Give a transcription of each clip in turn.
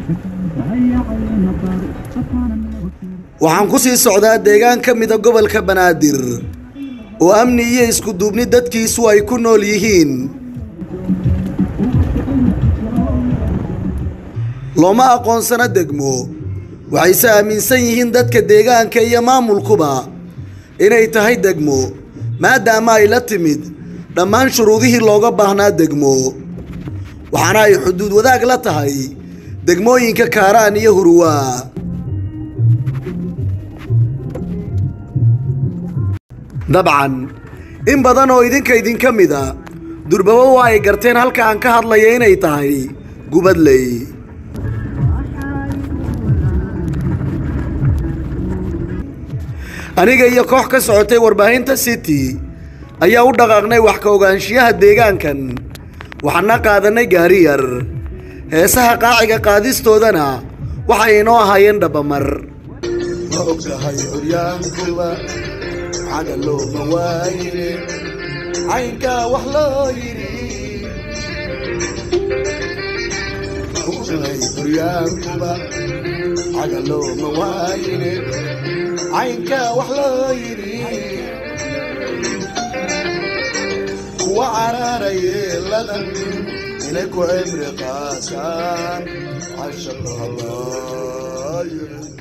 waxaan ku sii socdaa deegaan ka mida gobolka banaadir oo amni iyo isku duubni dadkiisu ay ku nool yihiin looma aqoonsano degmo waxayse aaminsan yihiin dadka deegaanka iyo maamulkuba inay tahay degmo maadaama ay la timid dhammaan shuruudihii looga baahnaa degmo waxaana ay xuduud wadaag la tahay degmooyinka kaaraan iyo huruwaa dabcan in badan oo idinka idinka mida durbabo waa ay garteen halka aan ka hadlaya inay tahay gubadley aniga iyo koox ka socotay warbaahinta city ayaa u dhaqaaqnay wax ka ogaanshiyaha deegaankan waxaana qaadanay gaari yar heesaha qaaciga qaadistoodana waxay inoo ahaayeen dhabbamar ma ogtahay curyaankuba xaga looma waayine caynkaa wax loo yidhi ma ogtahay curyaankuba xaga looma waayine caynkaa wax loo yidhi kuwa cararayeeladan inay ku cimri qaataan cashaqa hadlaayo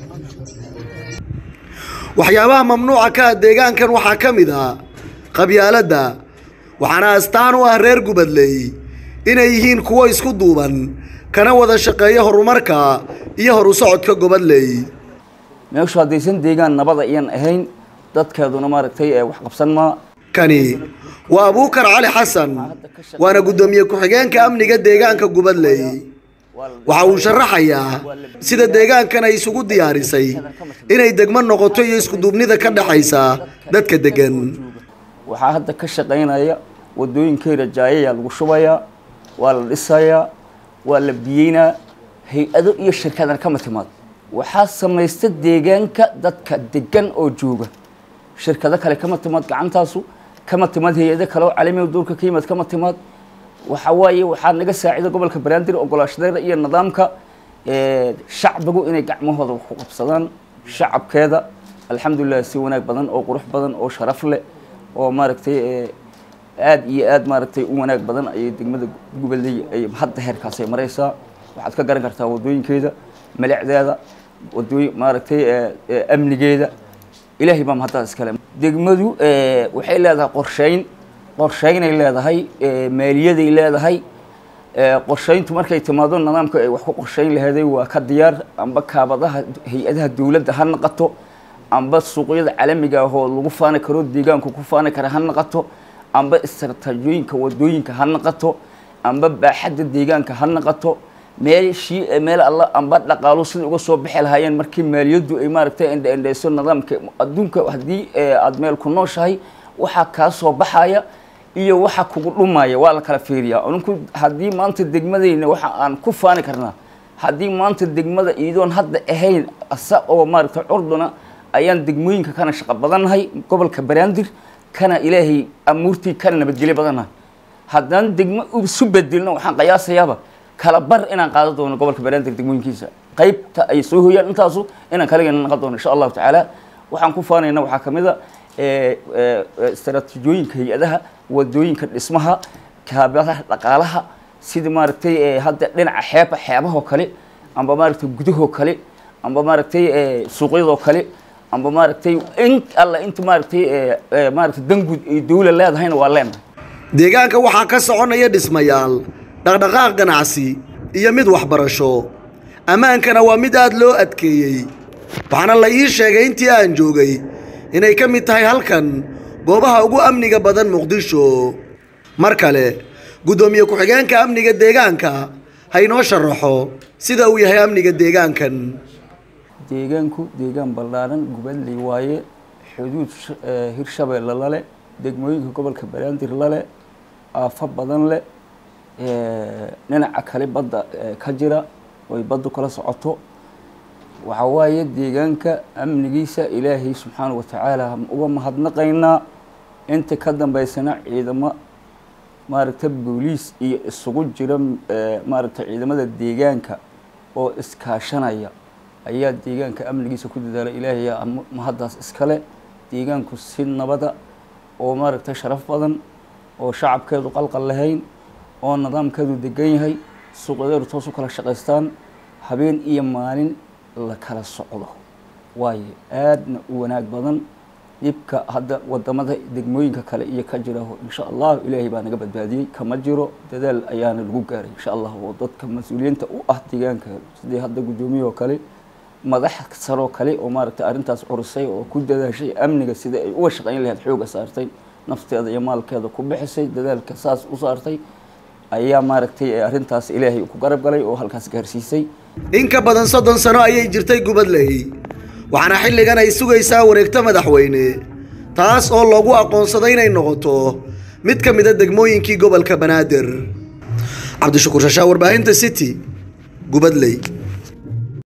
waxyaabaha mamnuuca ka ah deegaankan waxaa ka mid ah qabyaaladda waxaana astaan u ah reer gubadley inay yihiin kuwo isku duuban kana wada shaqeeya horumarka iyo horu socodka gobadley meeshu haddaysan deegaan nabada iyan ahayn dadkeeduna maaragtay ee wax qabsan maa kani waa abuukar cali xasan waana guddoomiye ku-xigeenka amniga deegaanka gubadley waxa uu sharaxayaa sida deegaankan ay isugu diyaarisay inay degmo noqoto iyo iskuduubnida ka dhexaysa dadka degan waxaa hadda ka shaqaynaya wadooyinkeyra jaayayaa lagu shubayaa waa la dhisayaa waa la biyeynaa hay-ado iyo shirkadan kama timaad waxaa samaysta deegaanka dadka degan oo jooga shirkado kale kama timaad gacantaasu kama timaad hay-ado kale oo calamiga duurka ka yimaad kama timaad waxa waaye waxaa naga saacida gobolka banaadir ogolaashadeeda iyo nidaamka shacbigu inay gacmahooda wax ku qabsadaan shacabkeeda alxamdulilah si wanaag badan oo qurux badan oo sharaf leh oo maaragtay aad iyo aad maaragtay u wanaag badan ayay degmada gubadley ay hadda heerkaasay maraysaa waxaad ka garan kartaa wadooyinkeeda malicdeeda wadooyin maaragtay amnigeeda ilaahay baa mahaddaas iskale degmadu waxay leedahay qorsheyn qorsheynay leedahay maaliyaday leedahay qorsheyntu markay timaado nidaamka ay wax ku qorsheyn laheeday waa ka diyaar amba kaabadaha hay-adaha dowladda ha naqato amba suuqyada caalamiga ah oo lagu faani karo deegaanku ku faani kara ha naqato amba istaraataajiyooyinka wadooyinka ha naqato amba baaxadda deegaanka ha naqato meeshii meel alla amba dhaqaalo sida uga soo bixi lahaayeen markii maaliyaddu ay maaragtay endhendheyso nidaamka adduunka haddii aada meel ku nooshahay waxaa kaa soo baxaya iyo waxa kugu dhumaya waa la kala fiiriyaa aninku haddii maanta degmadayna waxa aan ku faani karnaa haddii maanta degmada iidoon hadda ahayn asa oo maaragtay curduna ayaan degmooyinka kana shaqo badannahay gobolka banaadir kana ilaahay amuurtii kana nabadgelyo badannahay haddaan degmo isu bedelno waxaan qiyaasayaaba kala bar inaan qaadan doono gobolka banaadir degmooyinkiisa qaybta ay soo hooyaan intaasu inaan kaligeena naqon doono insha allahu tacaala waxaan ku faanayna waxaa ka mid a istaraatiijiyooyinka hay-adaha wadooyinka dhismaha kaabadaha dhaqaalaha sida maaragtay hadda dhinaca xeeba xeebahoo kale amba maaragtay gudahoo kale amba maaragtay suuqyadoo kale amba maaragtay in alla inta maaragtay maaragtay danguud ay dawla leedahayna waa leenahay deegaanka waxaa ka soconaya dhismayaal dhaqdhaqaaq ganacsi iyo mid waxbarasho ammaankana waa mid aada loo adkeeyey waxaana la ii sheegay intii aan joogay inay ka mid tahay halkan goobaha ugu amniga badan muqdisho mar kale guddoomiye ku-xigeenka amniga deegaanka ha inoo sharaxo sida uu yahay amniga deegaankan deegaanku deegaan ballaaran gubadley waaye xuduud hirshabeelle lale degmooyinka gobolka banaadir lale aafo badan leh dhinaca kale badda ka jira oy baddu kala socoto waxaa waaye deegaanka amnigiisa ilaahay subxaanahu watacaala uga mahadnaqaynaa inta ka dambeysana ciidamo maaragta booliis iyo isugu jira maaragta ciidamada deegaanka oo iskaashanaya ayaa deegaanka amnigiisa ku dadaalay ilaahay yaa mahaddaas iskale deegaanku si nabada oo maaragtay sharaf badan oo shacabkeedu qalqal lahayn oo nidaamkeedu degan yahay suuqyadeedu toos u kala shaqaystaan habeen iyo maalin la kala socdo waayo aadna u wanaag badan dhibka hadda wadamada degmooyinka kale iyo ka jira insha allah ilaahay baa naga badbaadiyey kama jiro dadaal ayaana lagu gaaray insha allah oo dadka mas-uuliyiinta u ah deegaanka sidii hadda guddoomiye oo kale madax saroo kale oo maaragtay arrintaas curisay oo ku dadaashay amniga sida ay uga shaqayn lahayd xooga saartay nafteeda iyo maalkeeda ku bixisay dadaalka saas u saartay ayaa maaragtay arrintaas ilaahay ku garab galay oo halkaas gaarsiisay in ka badan soddon sano ayay jirtay gubadley waxaana xilligan ay sugaysaa wareegto madaxweyne taas oo loogu aqoonsaday inay noqoto mid ka mid a degmooyinkii gobolka banaadir cabdishakuur shashaa warbaahinta city gubadley